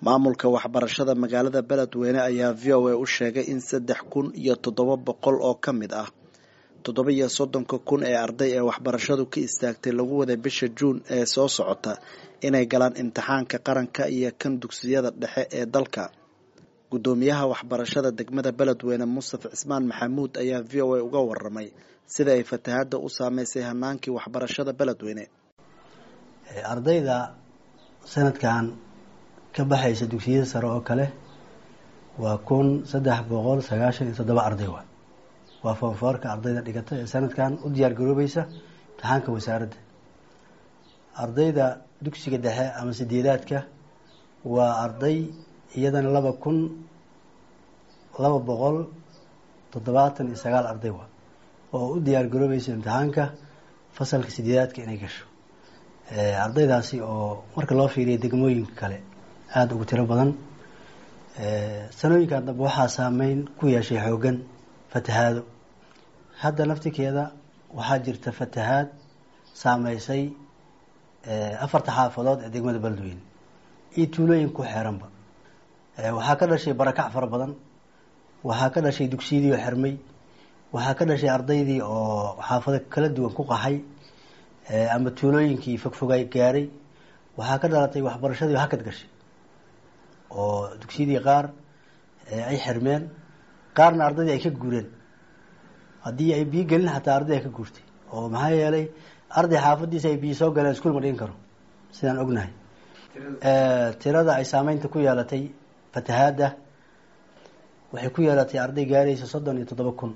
maamulka waxbarashada magaalada beledweyne ayaa v o a u sheegay in saddex kun iyo toddoba boqol oo ka mid ah toddoba iyo soddonka kun ee arday ee waxbarashadu ka istaagtay lagu waday bisha juun ee soo socota inay galaan imtixaanka qaranka iyo kan dugsiyada dhexe ee dalka guddoomiyaha waxbarashada degmada beledweyne mustafa cismaan maxamuud ayaa v o a uga waramay sida ay fatahaadda u saameysay hanaankii waxbarashada beledweyne ardayda sanadkan ka baxaysa dugsiyada sare oo kale waa kun saddex boqol sagaashan iyo toddoba arday wa waa foonfoorka ardayda dhigata ee sanadkan u diyaar garoobaysa imtixaanka wasaaradda ardayda dugsiga dhexe ama sideedaadka waa arday iyadana laba kun laba boqol toddobaatan iyo sagaal arday wa oo u diyaar garoobaysa imtixaanka fasalka sideedaadka inay gasho ardaydaasi oo marka loo fiiriya degmooyinka kale aada ugu tiro badan sanooyinkan dambe waxaa saameyn ku yeeshay xoogan fatahaado hadda naftikeeda waxaa jirta fatahaad saameysay afarta xaafadood ee degmada beledweyne iyo tuulooyin ku xeeranba waxaa ka dhashay barakac fara badan waxaa ka dhashay dugsiyadii oo xirmay waxaa ka dhashay ardaydii oo xaafado kala duwan ku qaxay ama tuulooyinkii fogfogay gaaray waxaa ka dhalatay waxbarashadii oo hakad gashay oo dugsiyadii qaar ay xirmeen qaarna ardaydii ay ka guureen haddii ay biyo gelin xataa arday ay ka guurtay oo maxaa yeelay arday xaafadiisa ay biyo soo galeen iskuul ma dhigin karo sidaan ognahay tirada ay saameynta ku yeelatay fatahaadda waxay ku yeelatay arday gaaraysa soddon iyo toddoba kun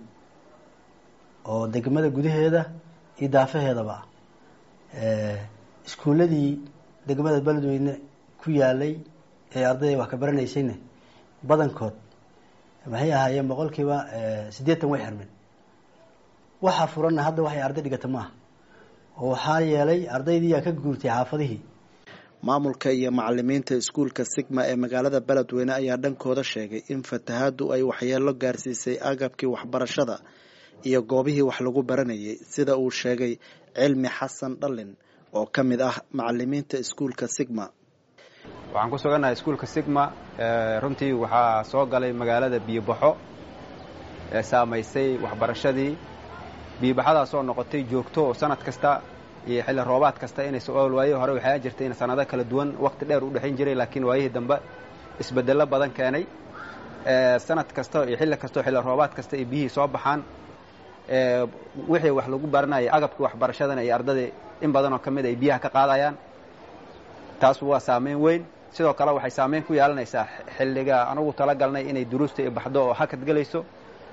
oo degmada gudaheeda iyo daafaheedaba ah iskuuladii degmada beledweyne ku yaalay ee ardayda wax ka baranaysayna badankood maxay ahaayeen boqolkiiba siddeetan way xirmeen waxaa furanna hadda waxay arday dhigata ma aha oo waxaa yeelay ardaydiiyaa ka guurtay xaafadihii maamulka iyo macalimiinta iskuulka sigma ee magaalada beledweyne ayaa dhankooda sheegay in fatahaaddu ay waxyeelo gaarsiisay agabkii waxbarashada iyo goobihii wax lagu baranayay sida uu sheegay cilmi xasan dhallin oo ka mid ah macalimiinta iskuulka sigma waxaan ku sugannahay iskuulka sigma runtii waxaa soo galay magaalada biyobaxo ee saamaysay waxbarashadii biyobaxadaasoo noqotay joogto oo sanad kasta iyo xilli roobaad kasta inay so-aal waaye hore waxaa jirtay in sanado kala duwan waqti dheer u dhexayn jiray laakiin waayihii dambe isbedello badan keenay sanad kasta iyo xilli kastao xilli roobaad kasta ay biyihii soo baxaan wixii wax lagu baranayay agabkii waxbarashadana iyo ardadii in badanoo ka mid ay biyaha ka qaadayaan taas waa saameyn weyn sidoo kale waxay saameyn ku yeelanaysaa xilliga anugu talagalnay inay duruusta i baxdo oo hakad gelayso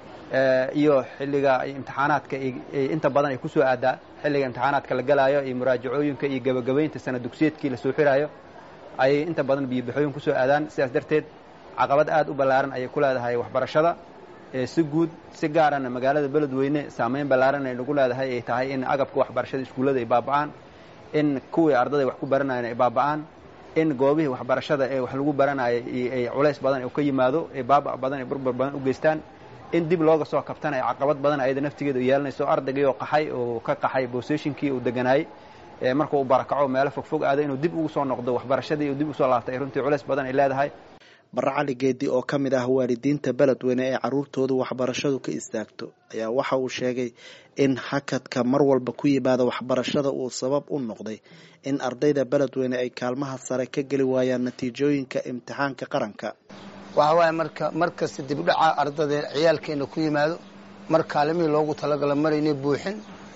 iyo xilliga imtixaanaadka inta badan ay kusoo aadaa xilliga imtixaanaadka la galaayo iyo muraajacooyinka iyo gebagabaynta sana dugsiyeedkii lasoo xiraayo ayay inta badan biyobaxooyin kusoo aadaan sidaas darteed caqabad aada u ballaaran ayay ku leedahay waxbarashada si guud si gaarana magaalada beledweyne saameyn ballaaran ay nagu leedahay ay tahay in agabka waxbarashada iskuullada ay baaba'aan in kuwii ardada wax ku baranayan ay baaba'aan in goobihii waxbarashada ee wax lagu baranayay ay culays badan oo ka yimaado ee baaba' badan ee burbur badan u geystaan in dib looga soo kabtana ay caqabad badan ayada naftigeeda u yeelanayso ardaygii oo qaxay oo ka qaxay boseshinkii uu deganaayey marka uu barakaco meelo fogfog aado inuu dib ugu soo noqdo waxbarashadii uu dib usoo laabtay runtii culays badan ay leedahay barre cali geedi oo ka mid ah waalidiinta beledweyne ee carruurtoodu waxbarashadu ka istaagto ayaa waxa uu sheegay in hakadka mar walba ku yimaada waxbarashada uu sabab u noqday in ardayda beledweyne ay kaalmaha sare ka geli waayaan natiijooyinka imtixaanka qaranka waxa waaye marka mar kasta dibdhaca ardada ciyaalkeena ku yimaado mar kaalimihii loogu talagala maraynay buuxin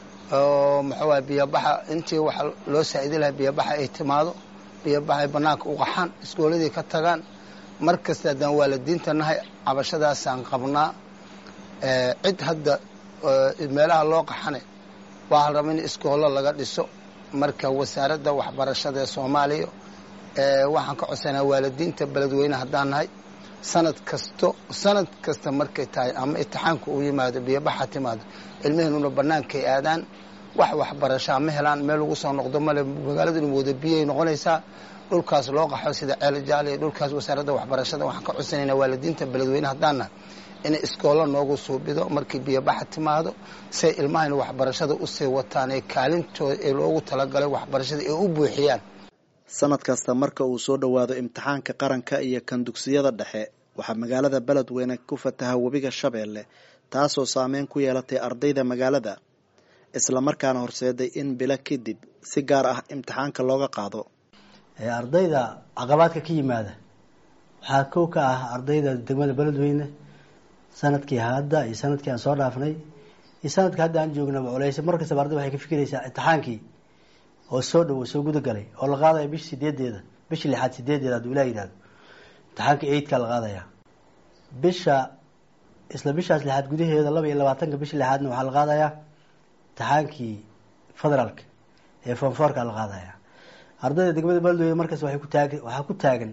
oo maxaa waye biyobaxa intii waxa loo saa'idi lahaa biyobaxa ay timaado biyobaxa ay bannaanka u qaxaan iskooladii ka tagaan mar kasta haddaan waalidiinta nahay cabashadaasaan qabnaa cid hadda meelaha loo qaxane waa la raba in iskoollo laga dhiso marka wasaaradda waxbarashada ee soomaaliya waxaan ka codsanaa waalidiinta beledweyne haddaan nahay sanad kasto sanad kasta markay tahay ama itixaanka uu yimaado biyobaxa timaado ilmaheenuna bannaankay aadaan wax waxbarashaa ma helaan meel lagu soo noqdo male magaaladuna wada biyay noqonaysaa dhulkaas loo qaxo sida ceel jaal iyo dhulkaas wasaaradda waxbarashada waxaan ka codsanaynaa waalidiinta beledweyne haddaana inay iskoolo noogu suubido markii biyobaxa timaado say ilmahayna waxbarashada usii wataan ee kaalintooda ee loogu talagalay waxbarashada ee u buuxiyaan sanad kasta marka uu soo dhowaado imtixaanka qaranka iyo kan dugsiyada dhexe waxaa magaalada beledweyne ku fataha webiga shabeelle taasoo saameyn ku yeelatay ardayda magaalada islamarkaana horseeday in bilo kadib si gaar ah imtixaanka looga qaado ardayda caqabaadka ka yimaada waxaa kow ka ah ardayda degmada beledweyne sanadkii hadda iyo sanadkii aan soo dhaafnay iyo sanadka hadda aan joognaba culeysa mar kastaba arday waxay ka fikiraysaa imtixaankii oo soo dhowo soo gudagalay oo la qaadaya bish sideedeeda bisha lixaad sideedeeda hadduu ilah yihahdo imtixaanka eidka la qaadaya bisha isla bishaas lixaad gudaheeda laba iyo labaatanka bisha lixaadna waxaa la qaadayaa imtixaankii federaalka ee fonforka la qaadaya ardayda degmada beledweyne markaas waay ku taag waxaa ku taagan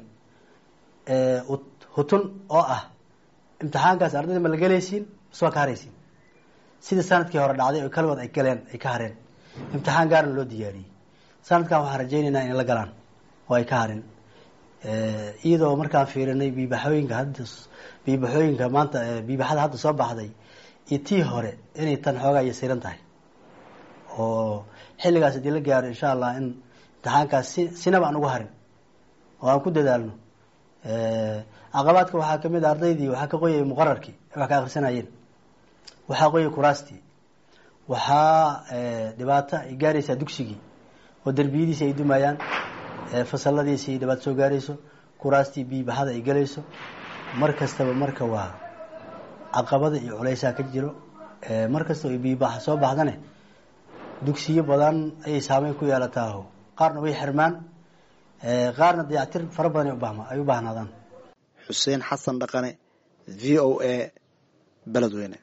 hutun oo ah imtixaankaas ardayda ma la gelaysiin mise waa ka haraysiin sidii sanadkii hore dhacday oo kaligood ay galeen ay ka hareen imtixaan gaarna loo diyaariyey sanadkan waxaan rajaynaynaa inay la galaan oo ay ka harin iyadoo markaan fiirinay biibaxooyinka hadda biibaxooyinka maanta biibaxada hadda soo baxday iyo tii hore inay tan xoogaa yasiran tahay oo xilligaas haddii la gaaro insha allah in imtixaankaas si sinaba aan ugu harin oo aan ku dadaalno caqabaadka waxaa kamid a ardaydii waxaa ka qoyay muqararkii wax ka akrisanayeen waxaa qoyay kuraastii waxaa dhibaato ay gaaraysaa dugsigii oo derbiyadiisi ay dumayaan fasaladiisi ay dhibaato soo gaarayso kuraastii biibaxada ay galayso mar kastaba marka waa caqabada iyo culeysaa ka jiro mar kastaba biibaxa soo baxdane dugsiyo badan ayay saameyn ku yeelataaho qaarna way xirmaan qaarna dayactir fara badan ay u baahnaadaan xuseen xasan dhaqane v o a beledweyne